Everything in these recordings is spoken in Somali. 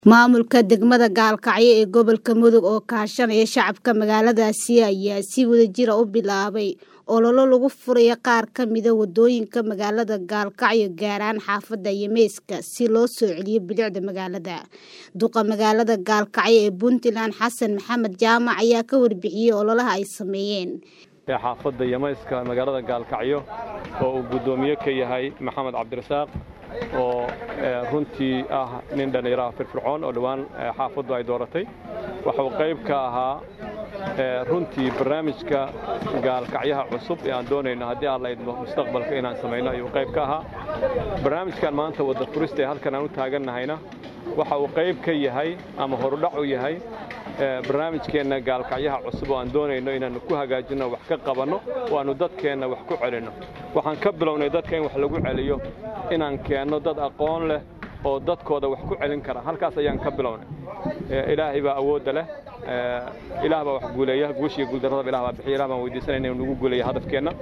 Maamulka degmada Gaalkacyo ee gobolka Mudug oo kaashanaya shacabka magaaladaasi ayaa si wadajir ah u bilaabay olole lagu furayo qaar ka mid ah wadooyinka magaalada Gaalkacyo gaar ahaan xaafadda Yemeyska si loo soo celiyo bilicda magaalada. Duqa magaalada Gaalkacyo ee Puntland Xasan Maxamed Jaamac ayaa ka warbixiyay ololaha ay sameeyeen. xaafadda Yemeyska magaalada Gaalkacyo oo uu guddoomiye ka yahay Maxamed Cabdirasaaq oo runtii ah nin dhallinyaraha firfircoon oo dhowaan xaafaddu ay dooratay waxa uu qayb ka ahaa runtii barnaamijka gaalkacyaha cusub ee aan doonayno haddii aan la idmo mustaqbalka inaan samayno ayuu qayb ka ahaa barnaamijkan maanta wadda furista ee halkan aan u taagannahayna waxa uu qayb ka yahay ama horudhac u yahay barnaamijkeenna gaalkacyaha cusub oo aan doonayno inaannu ku hagaajinno wax ka qabanno oo aannu dadkeenna wax ku celinno waxaan ka bilownay dadka in wax lagu celiyo inaan keenno dad aqoon leh oo dadkooda wax ku celin kara halkaas ayaan ka bilownay ilaahay baa awoodda leh ilaah baa wax guuleeya guushiya guuldarradaba ilah baa bixiya ilah baan weydiisanayna inuu nagu guuleeya hadafkeenna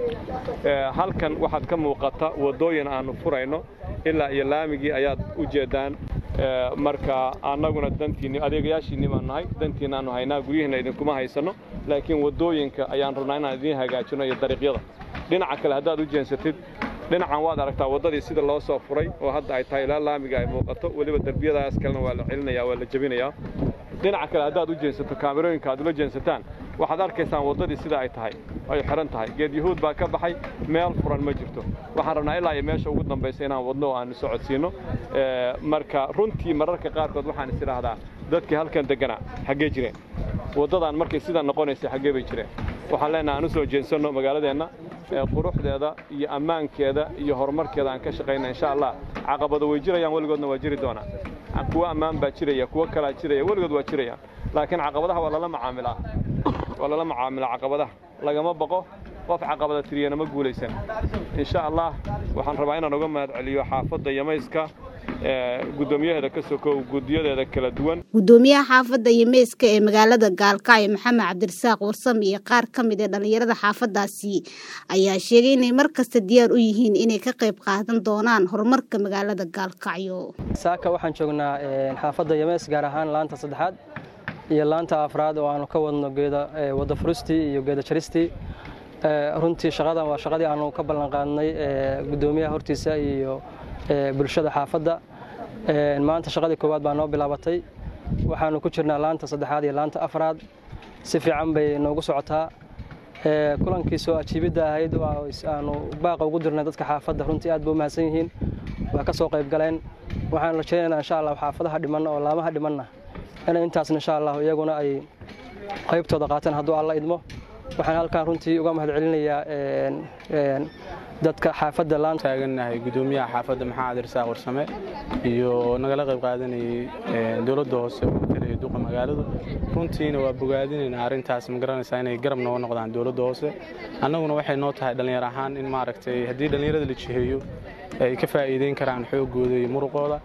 halkan waxaad ka muuqata waddooyin aannu furayno ilaa iyo laamigii ayaad u jeeddaan marka annaguna dantiinni adeegayaashiinni baan nahay dantiinna aanu haynaa guryihiinna idinkuma haysanno laakiin waddooyinka ayaan rabnaa inaan idiin hagaajinno iyo dariiqyada dhinaca kale haddaad u jeensatid dhinacan waad aragtaa waddadii sida loo soo furay oo hadda ay tahay ilaa laamiga ay muuqato weliba derbiyadaas kalena waa la celinaya waa la jebinayaa dhinaca kale haddaad u jeensato kaamirooyinka aad ula jeensataan waxaad arkaysaan waddadii sida ay tahay ay xihan tahay geed yahuud baa ka baxay meel furan ma jirto waxaan rabnaa ilaa iyo meesha ugu dambaysa inaan wadno oo aanu socodsiinno marka runtii mararka qaarkood waxaan is idhaahdaa dadkii halkan degganaa xaggee jireen waddadan markay sidaa noqonaysa xaggee bay jireen waxaan leenahay aan u soo jeensanno magaaladeenna quruxdeeda iyo ammaankeeda iyo horumarkeeda aan ka shaqayna insha allah caqabado way jirayaan weligoodna waa jiri doonaa kuwo ammaan baa jiraya kuwo kalaa jiraya weligood waa jirayaan laakiin caqabadaha waa lala macaamilaa waa lala macaamilaa caqabadaha lagama baqo qof caqabada tiriyana ma guulaysan insha allah waxaan rabaa inaan uga mahad celiyo xaafadda Yemeyska gudoomiyaheeda ka sokow gudiyadeeda kala duwan gudoomiyaha xaafadda Yemeyska ee magaalada Gaalkacyo Maxamed Cabdirasaaq Warsame iyo qaar ka mid ah dhalinyarada xaafadaasi ayaa sheegay inay mar kasta diyaar u yihiin inay ka qayb qaadan doonaan horumarka magaalada Gaalkacyo saaka waxaan joognaa xaafadda Yemeys gaar ahaan laanta saddexaad iyo laanta afraad oo aanu ka wadno geeda wada furistii iyo geeda jaristii runtii shaqadan waa shaqadii aanu ka ballan qaadnay gudoomiyaha hortiisa iyo bulshada xaafadda maanta shaqadii koowaad baa noo bilaabatay waxaanu ku jirnaa laanta saddexaad iyo laanta afraad si fiican bay noogu socotaa kulankii soo ajiibidda ahayd aanu baaqa ugu dirnay dadka xaafadda runtii aad ba u mahadsan yihiin waa ka soo qayb galeen waxaan rajaynaynaa insha allah xaafadaha dhimanna oo laamaha dhimanna inay intaasna insha allah iyaguna ay qaybtooda qaataan hadduu alla idmo waxaan halkaan runtii uga mahad celinayaa dadka xaafadda laan taagannahay gudoomiyaha xaafadda maxamed cabdirasaaq warsame iyo nagala qayb qaadanayay dowladda hoose oo matalaya duqa magaaladu runtiina waa bogaadinaynaa arrintaas ma garanaysaa inay garab nooga noqdaan dowladda hoose annaguna waxay noo tahay dhallinyar ahaan in maaragtay haddii dhallinyarada la jiheeyo ay ka faa'iideyn karaan xoogooda iyo muruqooda